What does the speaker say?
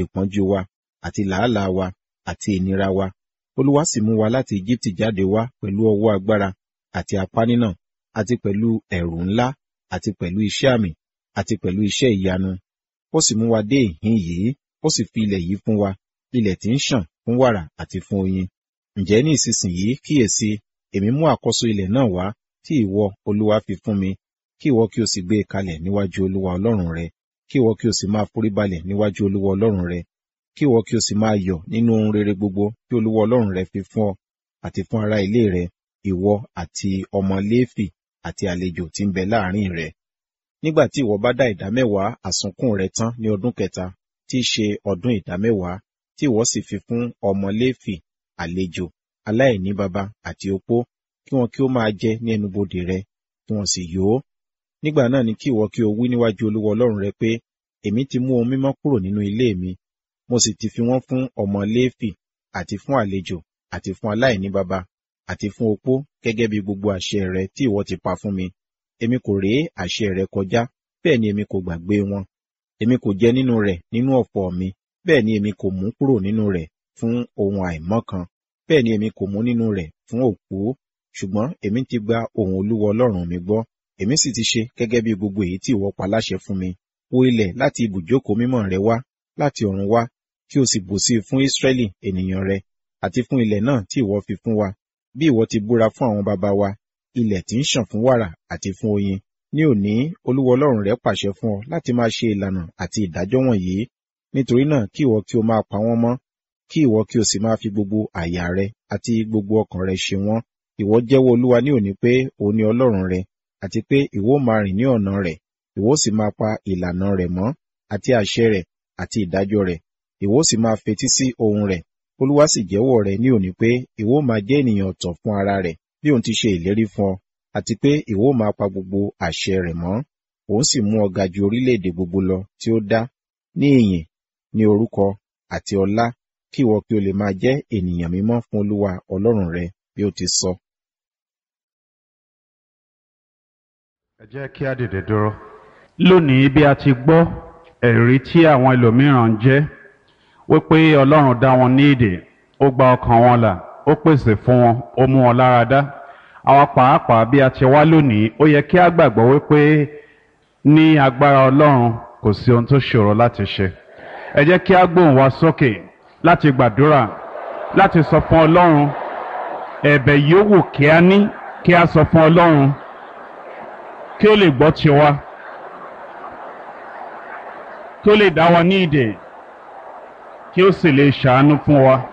ìpọ́njú wa àti làálàá wa àti ìnira wa olúwa sì mú wa láti Íjíbítì jáde wá pẹ̀lú ọwọ́ agbára àti apá nínà àti pẹ̀lú ẹ̀rù ńlá àti pẹ̀lú iṣẹ́ àmì àti pẹ̀lú iṣẹ́ ìyanu ó sì mú wa dé ìhín yìí ó sì fi ilẹ̀ yìí fún wa ilẹ̀ tí ń ṣàn fún wàrà àti fún oyin ǹjẹ́ ní ìsinsìnyí kíyèsí èmi mú àkọ́so ilẹ̀ náà wá tí ìwọ olúwa fi fún mi kí ìwọ kí o sì gbé e kalẹ̀ níwájú olúwa ọlọ́run rẹ kí ìwọ kí o sì máa foríbalẹ̀ níwájú olúwa ọlọ́run rẹ kí ìwọ kí o sì máa yọ̀ nínú ohun rere gbogbo tí olúwa ọlọ́run rẹ fi fún ọ àti fún ará ilé rẹ ìwọ àti ọmọ léfì àti àlejò tí ń bẹ láàrin rẹ nígbà tí ìwọ bá dá ìdámẹ́wàá àsunkún rẹ tán ní ọdún kẹta tí í ṣe ọdún ìdámẹ́wàá tí ìwọ sì fi fún ọmọ léfì àlejò aláìní baba àti opó kí wọn kí ó máa jẹ ní ẹnubodè rẹ kí wọn sì yó nígbà náà ni kí ìwọ kí o wí níwájú olúwa ọlọ́run rẹ pé èmi ti mú ohun mímọ́ kúrò nínú ilé mi mo sì ti fi wọ́n fún ọmọ léfì àti fún àlejò àti fún aláìní baba àti fún opó gẹ́gẹ́ bí gbogbo àṣẹ rẹ tí ìwọ ti pa fún mi èmi kò ré àṣẹ rẹ kọjá bẹ́ẹ̀ ni èmi kò gbàgbé wọn èmi kò jẹ nínú rẹ̀ nínú ọ̀pọ̀ mi bẹ́ẹ̀ ni èmi kò mú kúrò nínú rẹ̀ fún ohun àìmọ́ kan bẹ́ẹ̀ ni èmi kò mú nínú rẹ̀ fún òkú ṣùgbọ́n èmi ti gba ohùn olúwa ọlọ́run mi gbọ́ èmi sì ti ṣe gẹ́gẹ́ bí gbogbo èyí tí ìwọ pa láṣẹ fún mi wo ilẹ̀ láti ibùjókòó mímọ́ rẹ wá láti ọ̀run wá kí o sì bùsí fún Ísírẹ́lì ènìyàn rẹ àti fún ilẹ̀ náà tí ìwọ fi fún wa bí ìwọ ti búra fún àwọn baba wa ilẹ̀ tí ń ṣàn fún wàrà àti fún oyin ní òní olúwa ọlọ́run rẹ pàṣẹ fún ọ láti máa ṣe ìlànà àti ìdájọ́ wọ̀nyí nítorí náà kí ìwọ kí o máa pa wọ́n mọ́ kí ìwọ kí o sì máa fi gbogbo àyà rẹ àti gbogbo ọkàn rẹ ṣe wọ́n ìwọ jẹ́wọ́ olúwa ní òní pé òun ni ọlọ́run rẹ àti pé ìwọ máa rìn ní ọ̀nà rẹ̀ ìwọ sì máa pa ìlànà rẹ̀ mọ́ àti àṣẹ rẹ̀ àti ìdájọ́ rẹ̀ ìwọ sì máa fetí sí ohùn rẹ̀ olúwa sì jẹ́wọ́ rẹ̀ ní òní pé ìwọ máa jẹ́ ènìyàn ọ̀tọ̀ fún ara rẹ̀ bí òun ti ṣe ìlérí fún ọ àti pé ìwọ máa pa gbogbo àṣẹ rẹ̀ mọ́ òun sì mú ọ ga ju orílẹ̀-èdè gbogbo lọ tí ó dá ní ìyìn ní orúkọ àti ọlá kí ìwọ kí o lè máa jẹ́ ènìyàn mímọ́ fún olúwa ọlọ́run rẹ bí ó ti sọ. ẹ jẹ́ kí á dìde dúró. lónìí bí a ti gbọ́ ẹ̀rí tí àwọn ẹlòmíràn ń jẹ́ wípé ọlọ́run dá wọn ní ìdè ó gba ọkàn wọn là ó pèsè fún wọn ó mú wọn lára dá àwa pàápàá bí a ti wá lónìí ó yẹ kí á gbàgbọ́ wípé ní agbára ọlọ́run kò sí ohun tó ṣòro láti ṣe ẹ jẹ́ kí á gbóhùn wa sókè láti gbàdúrà láti sọ fún ọlọ́run ẹ̀bẹ̀ yòówù kí á ní kí á sọ fún ọlọ́run kí ó lè gbọ́ tiwa kí ó lè dá wa ní ìdè kí ó sì lè ṣàánú fún wa.